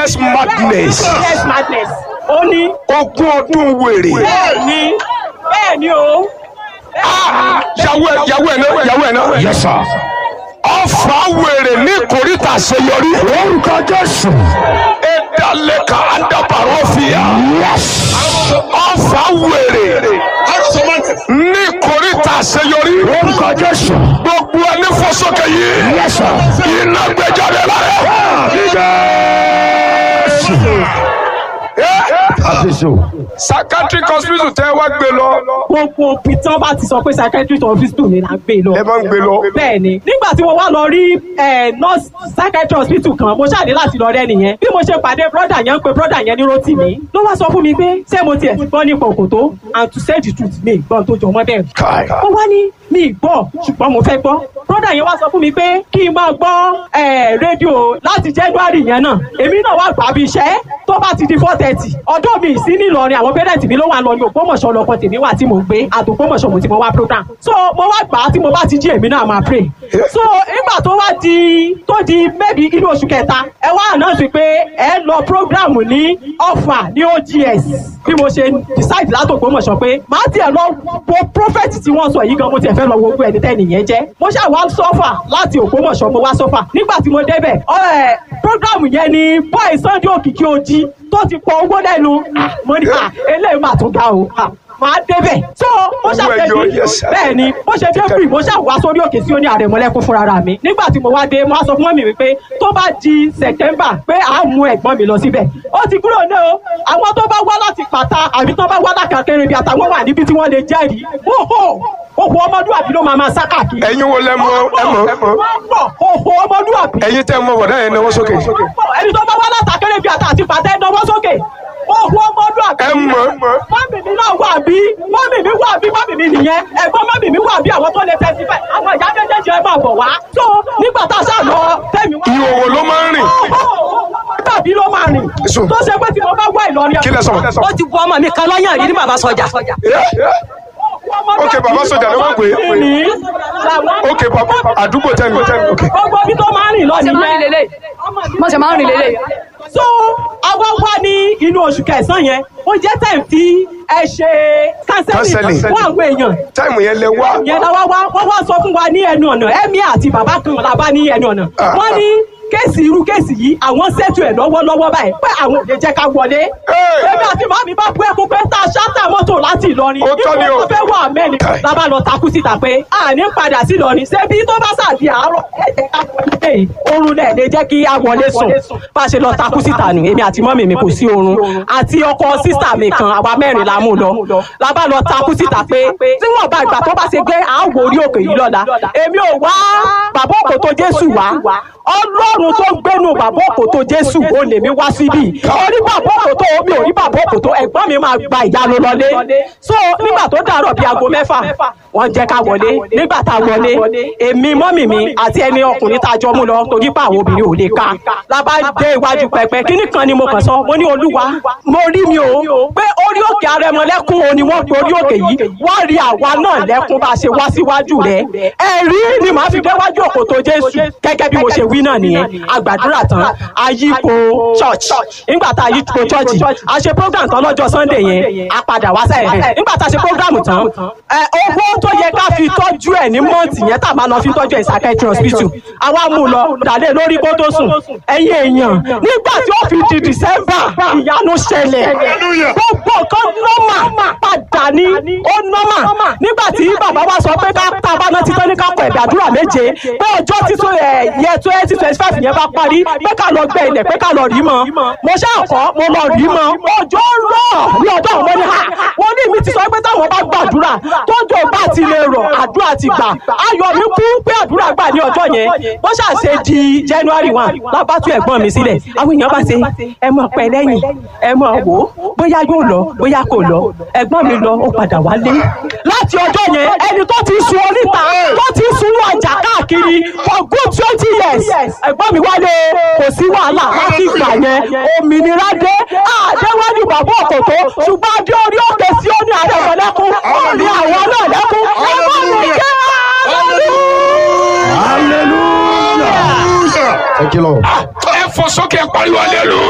years madness yes madness ó ní ogún ọdún wèrè bẹ́ẹ̀ ni bẹ́ẹ̀ ni o Ah, yàwó ẹ yàwó ẹ náà yàwó ẹ náà. Yes, sir. ọfà wèrè ní kòríta àṣeyọrí. Orúkọ Jésù. ẹ̀dálẹ́ka àdàbàrọ̀ fìyà. ọfà wèrè ní kòríta àṣeyọrí. Orúkọ Jésù. gbogbo ẹni fọsọkẹ yìí. Yes, sir. iná gbẹjáde lára. Àfẹ́sọ̀. psychiatric hospital tẹ́ wá gbé lọ. gbogbo òbí tí wọ́n bá ti sọ pé psychiatrist hospital ni là ń gbé lọ. ẹ máa ń gbé lọ. bẹ́ẹ̀ ni nígbà tí mo wá lọ rí eh, nurse psychiatry hospital kan mo ṣàdé láti lọ rẹ́ nìyẹn bí mo ṣe pàdé brother yẹn ń pe brother yẹn ní Rótìmí ló wá sọ fún mi pé ṣé mo tiẹ̀ ti gbọ́ nípa òkòtó and to say the truth mi gbọ́n tó jọ mọ́ bẹ́ẹ̀. Kai. ó wá ní mi gbọ́ ṣùgbọ́n mo fẹ́ gbọ́ brother yẹn wá sọ fún mi pé kí n máa gbọ́ eh, rédíò láti January yẹn náà èmi náà wá gbà bí iṣẹ́ tó bá ti di four thirty ọdún mi sí nílọrin àwọn parents mi ló wà lọ ní Ògbómọ̀ṣọ́ lọkọ tèmi wà tí mo ń gbé àtògbómọ̀ṣọ́ mo ti mo wá program so mo wá gbà á tí mo bá ti jí èmi náà máa pray so nígbà tó wá di tó di maybe inú oṣù kẹta ẹ wá announce pé ẹ lọ program ní Ọ̀fà ní OGS bí mo ṣe decide látògbómọ̀ṣọ́ pé màá tiẹ̀ lọ wo prophet tí wọ́n sọ yìí gan mo tiẹ̀ fẹ́ lọ wo gbogbo ẹni tẹ́ni yẹn jẹ́ mo ṣáà wá sọ́fà láti Ògbómọ̀ṣọ́ mo wá sọ́fà nígbà tí mo débẹ̀ ọ̀ program yẹn ni boy Sunday Òkìkí Ojí tó ti pọ owó lẹ́nu Ah, mo ní à eléyìí mà tún ga o Ah, màá débẹ̀ so mo Owó ṣàfẹ́ ẹyọ, bí yes, sir. bẹ́ẹ̀ ni mo ṣe dé free mo ṣáà wá sórí òkè sí oní àrẹ̀mọ́lẹ́kún fúnra ra mi nígbà tí mo wá dé mo wá sọ fún mọ́mì mi pé tó bá di September pé à ń mú ẹ̀gbọ́n mi lọ síbẹ̀ ó ti kúrò ní o àwọn tó bá wá láti pàtà àbí tó bá wá lákàkiri bí àtàwọn wà níbi tí wọ́n lè jẹ́rìí hóhó òhò ọmọlúwàbí ló máa máa sá káàkiri. ẹ̀yin wo lẹ mọ̀ ẹ mọ̀ ẹ mọ̀. wọ́n pọ̀ òhò ọmọlúwàbí ẹ̀yin tẹ́ mọ̀ bọ̀dá yẹn náwó sókè. ẹni tó bá wá látàkẹ́rẹ́ bí ata àti pàtẹ́ ẹ̀dánwó sókè ohun ọmọdún àbí. ẹ mọ̀. mọ́mì mi náà wà bí mọ́mì mi wà bí mọ́mì mi nìyẹn ẹ̀gbọ́n mọ́mì mi wà bí àwọn tó lè tẹ́sí bẹ́ẹ̀ àwọn ìyá méjèèjì ẹ máa bọ̀ wá. tó nígbà tá a ṣáà lọ tẹ̀mí wá. ìhòòhò ló máa ń rìn. tàbí ló máa rìn. Èso. tó ṣe pé tí mo bá wá Ìlọrin. kí lẹ sọ. ó ti bu ọmọ mi kan lọ́yàn rí ní bàbá sọjà. ok bàbá sọjà ló wọ́n pè é. ok bàbá àdúgbò tẹ́ mi. ok gbogbo ibi tó máa ń rìn lọ ṣe máa ń rìn nìyẹn. lélẹ̀ mo ṣe máa ń rìn lélẹ̀. so àwa wá ní inú oṣù kẹsàn-án yẹn ó jẹ́ time tí ẹ ṣe Counseling. counseling fún àwọn èèyàn táìmù yẹn lẹ wá. yẹn la wá wá wọ́n wá sọ fún wa ní ẹnu ọ̀nà ẹ̀mí àti bàbá kan la bá ní ẹnu ọ̀nà Ah. wọ́n ní kéèsì irú kéèsì yìí àwọn ṣètò ẹ̀ lọ́wọ́lọ́wọ́ báyìí pé àwọn ò lè jẹ́ ká wọlé. Hey! èmi àti màmí bá bú ẹkún pé tá a ṣáàtà mọ́tò láti Ìlọrin Ó tọ́ ni o. ipò tó fẹ́ wà mẹ́ni Kai. la bá lọ takú síta pé àní padà sí Ìlọrin ṣé bí tó bá sàdí àárọ̀ ẹ jẹ́ ká wọlé oorun náà lè jẹ́ kí a wọlé sùn bá a ṣe lọ takú síta nù èmi àti mọ́mì mi kò sí oorun àti ọkọ sísà mi kan àwa mẹ́rin la mú lọ la bá lọ takú síta pé tí wọ́n bá ìgbà tó bá ṣe gbé àwọ̀ orí òkè yìí lọ́la èmi ò wá bàbá òkòtó Jésù wá Ọlọ́run tó gbénu bàbá òkòtó Jésù ó lè mi wá síbí orí bàbá òkòtó mi ò rí bàbá òkòtó ẹ̀gbọ́n mi máa gba ìyanu lọlé so nígbà tó dàrọ̀ bíi aago mẹ́fà wọ́n jẹ́ ká wọlé nígbà tá a wọlé èmi mọ́mì mi àti ẹni ọkùnrin tá a jọ mú lọ torí pé àwọn obìnrin ò lè ka lábá dé iwájú pẹpẹ kíní kan ni mo kàn sọ mo ní olúwa mo rí mi o pé orí òkè arẹmọlẹ́kún o ni wọ́n pe orí òkè yìí wọ́n rí àwa náà lẹ́kún bá a ṣe wá síwájú rẹ̀ ẹ̀rí ni màá fi déwájú òkòtò Jésù gẹ́gẹ́ bí mo ṣe wí náà nìyẹn àgbàdúrà tán ayípo church nígbà tá a yípo church a ṣe program tán lọ́jọ́ Sunday yẹn a padà wá sẹ́yìn nígbà tá a ṣe program tán ẹ, owó tó yẹ ká fi tọ́jú ẹ̀ ní mọ́ǹtì yẹn tá a máa lọ fi tọ́jú ẹ̀ psychiatry hospital àwa mú lọ dàlẹ́ lórí kó tó sùn ẹ̀yin èèyàn nígbà tí ó fi di December ìyanu ṣẹlẹ̀ gbogbo nǹkan nọ́mà padà ní ó nọ́mà nígbà tí bàbá wa sọ pé ká tá a bá náà ti tán ní ká kọ ẹ̀dàdúrà méje pé ọjọ́ títún ẹ̀ yẹ twenty twenty five yẹn bá parí pé ká lọ gbẹ ilẹ̀ pé ká lọ rí mọ́ mo ṣáà kọ́ mo lọ rí mọ́ ọjọ́ rọ̀ ní ọjọ́ àwọn ní ha wọ́n ní mi ti sọ pé táwọn bá gbàdúrà tọ́jú bá ti lè rọ̀ àdúrà ti gbà ayọ̀ mi kú pé àdúrà gbà ní ọjọ́ yẹn bó ṣáà ṣe di January one lábá tún ẹ̀gbọ́n mi sílẹ̀ àwọn èèyàn bá ṣe ẹ mọ̀ pẹ́ lẹ́yìn ẹ mọ̀ wò ó bóyá yóò lọ bóyá kò lọ ẹ̀gbọ́n mi lọ ó padà wálé láti ọjọ́ yẹn ẹni tó ti sun oríta tó ti sun ọjà káàkiri for good twenty years ẹ̀gbọ́n mi wálé kò sí wàhálà láti ìgbà yẹn òmìnira dé àdéwájú bàbá òkòtó ṣùgbọ́n adé orí òkè sí ó ní ààrẹ ọ̀lẹ́kùn ó ní àwọn náà lẹ́kùn ẹ̀gbọ́n mi jẹ́ Hallelujah. Thank you, Lord. ẹ fọ sókè pariwo alẹ́ lò.